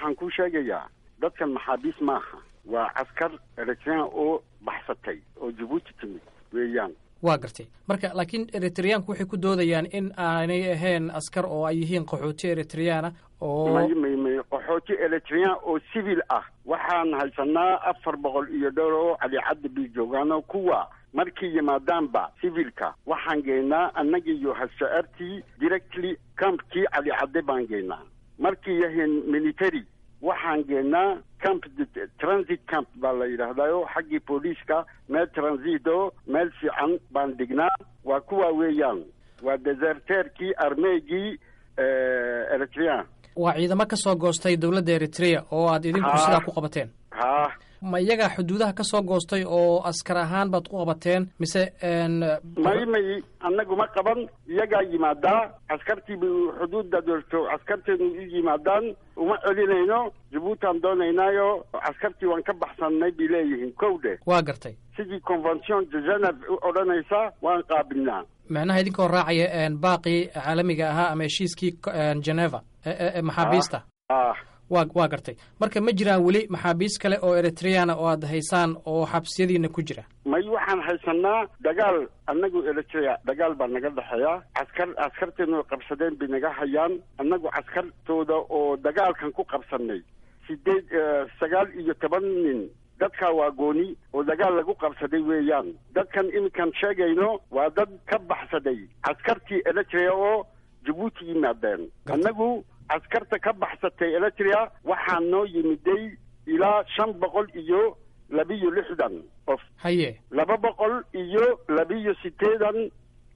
waxaan ku sheegayaa dadkan maxaabiis maaha waa caskar eritrean oo baxsatay oo jabuuti timid weeyaan waa gartay marka laakiin eritreyaanku waxay ku doodayaan in aanay ahayn askar oo ay yihiin qaxooti eritreyaana oo may may may qaxooti eritrean oo civil ah waxaan haysanaa afar boqol iyo dhowr oo calicadda bii joogaano kuwa markay yimaadaanba civilka waxaan geynaa annaga iyo hashaartii directly campkii calicadde baan geynaa markay yahiin military waxaan geenaa camp transit camp baa la yidhaahdayo xaggii booliiska meel transito meel fiican baan dhignaa waa kuwa weeyaan waa deserteerkii armeegii eritrean waa ciidamo ka soo goostay dowladda eritrea oo aad idinku Ha. sidaa ku qabateen ha ma iyagaa xuduudaha ka soo goostay oo askar ahaan baad ku qabateen mise n may may annagu ma qaban iyagaa yimaadaa askartiiba xuduudda doorto askarteenu u yimaadaan uma celinayno jabuutaan doonaynaayo askartii waan ka baxsannay bay leeyihiin kow dheh waa gartay sidii convention de geneve u odhanaysa waan qaabilnaa macnaha idinkoo raacaya n baaqii caalamiga ahaa ama heshiiskii n geneva e- e- e- maxaabiista ah waa waa gartay marka ma jiraan weli maxaabiis kale oo eritreana oo aad haysaan oo xabsiyadiina ku jira may waxaan haysanaa dagaal annagu eritrea dagaal baa naga dhexeeya askar askarteenu qabsadeen bay naga hayaan annagu askartooda oo dagaalkan ku qabsanay sideed eh, sagaal iyo toban nin dadkaa waa gooni oo dagaal lagu qabsaday weeyaan dadkan iminkan sheegayno waa dad ka baxsaday askartii eritrea oo jabuuti yimaadeen annagu askarta ka baxsatay eritrea waxaa noo yimiday ilaa shan boqol iyo labiyo lixdan qof haye laba boqol iyo labiyo sideedan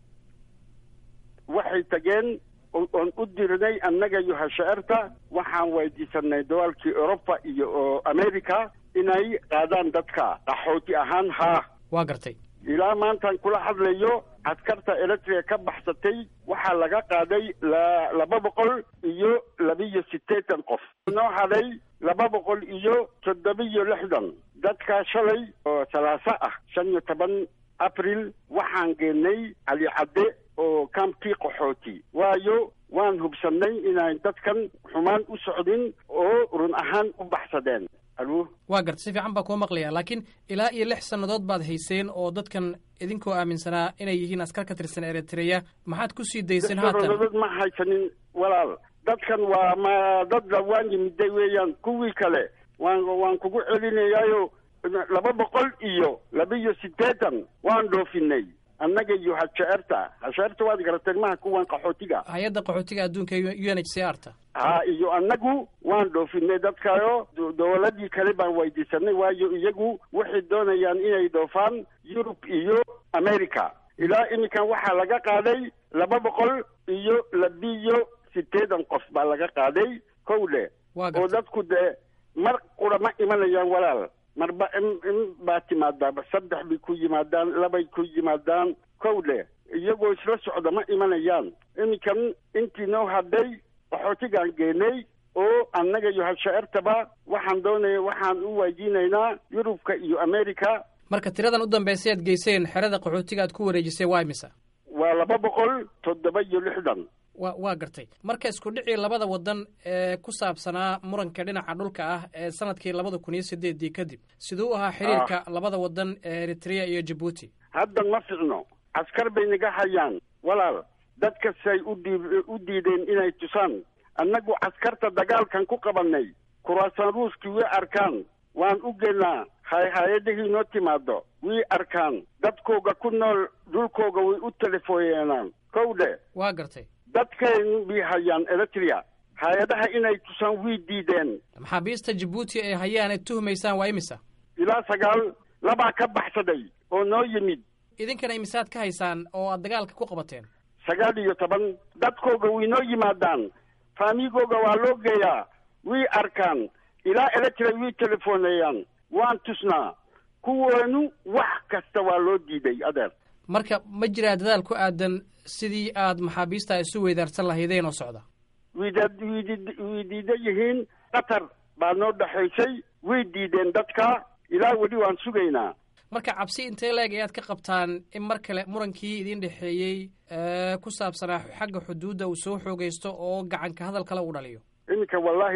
waxay tageen o- oon u dirnay annaga iyo hashaarta waxaan weydiisanay dawaalkii europa iyo oo america inay qaadaan dadka qaxooti ahaan haa waa gartay ilaa maantaan kula hadlayo askarta eritrea ka baxsatay waxaa laga qaaday la laba boqol iyo labiyo sideetan qof noo hadhay laba boqol iyo toddobiyo lixdan dadkaa shalay oo salaaso ah shan iyo toban abril waxaan geenay cali cadde oo kampkii qaxooti waayo waan hubsannay inay dadkan xumaan u socdin oo run ahaan u baxsadeen alo waa gartay si fiican baa kuu maqlaya laakiin ilaa iyo lix sannadood baad hayseen oo dadkan idinkoo aaminsanaa inay yihiin askar ka tirsan eritreya maxaad ku sii dayseen haatan dad ma haysanin walaal dadkan waa ma dad waan yimiday weeyaan kuwii kale waan waan kugu celinayaayo laba boqol iyo labiyo sideetan waan dhoofinay annaga iyo hashaarta hashaarta waad garateen maha kuwan qaxootiga hay-adda qaxootiga adduunka u n h c r ta ha iyo annagu waan dhoofinay dadkaayo do- dowladii kale baan weydiisanay waayo iyagu waxay doonayaan inay dhoofaan yurub iyo america ilaa iminkan waxaa laga qaaday laba boqol iyo labiyo sideedan qof baa laga qaaday kow dhe waa oo gartay dadku dee mar qura ma imanayaan walaal marba in in baa timaadaa saddex bay ku yimaadaan labay ku yimaadaan kow dhe iyagoo isla socda ma imanayaan iminkan intii noo hadhay qaxootigaan geenay oo annaga iyo hashaartaba waxaan doonaya waxaan u weydiinaynaa yurubka iyo america marka tiradan u dambaysay aad geyseen xerada qaxootiga aad ku wareejisay waa imisa waa laba boqol toddoba iyo lixdan wa waa gartay marka isku dhicii labada wadan ee ku saabsanaa muranka dhinaca dhulka ah ee sanadkii labada kun iyo sideedii kadib siduu u ahaa xiriirka labada wadan ee eritrea iyo jabuuti haddan ma ficno askar bay naga hayaan walaal dadkasay u dii u diideen inay tusaan annagu askarta dagaalkan ku qabanay kuraasan ruuskii way arkaan waan u geenaa hay hay-adihii noo timaado way arkaan dadkooga ku nool dhulkooga way u telefooyeenaan kow dhe waa gartay dadkeen bay hayaan eritrea hay-adaha inay tusaan way diideen maxaabiista jabuuti ay hayaan aad tuhmaysaan waa imisa ilaa sagaal labaa ka baxsaday oo noo yimid idinkana imisaad ka haysaan oo aad dagaalka ku qabateen sagaal iyo toban dadkooga way noo yimaadaan faamigooga waa loo geeyaa way arkaan ilaa electra way telefoonayaan waan tusnaa kuweenu wax kasta waa loo diiday adeer marka ma jiraa dadaal ku aadan sidii aad maxaabiista isu weydaarsan lahaydeen oo socda wiidad wiidid way diidan yihiin qatar baa noo dhexaysay way diideen dadka ilaa weli waan sugaynaa marka cabsi intee leeg ayaad ka qabtaan in mar kale murankii idin dhexeeyey ee ku saabsanaa xagga xuduudda uu soo xoogaysto oo gacanka hadal kale uu dhaliyo iminka wallaahi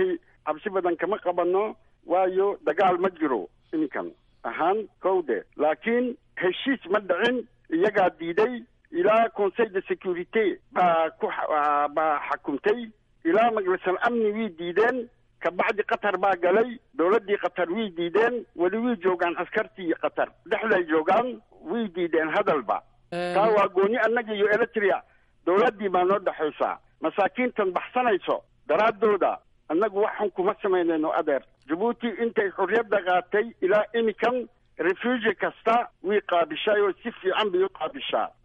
cabsi badan kama qabano waayo dagaal ma jiro iminkan ahaan kowde laakiin heshiis ma dhicin iyagaa diiday ilaa conseil de securite baa ku baa xakumtay ilaa majlisal amni way diideen kabacdi qatar baa galay dowladdii qatar way diideen weli way joogaan askartii qatar dhexday joogaan way diideen hadalba taa waa gooni annaga iyo eritrea dowladdii baa noo dhexaysaa masaakiintan baxsanayso daraaddooda annagu waxaan kuma samaynayno adeer jabuuti intay xorriyadda qaatay ilaa imikan refugi kasta way qaabishay oo si fiican bay u qaabishaa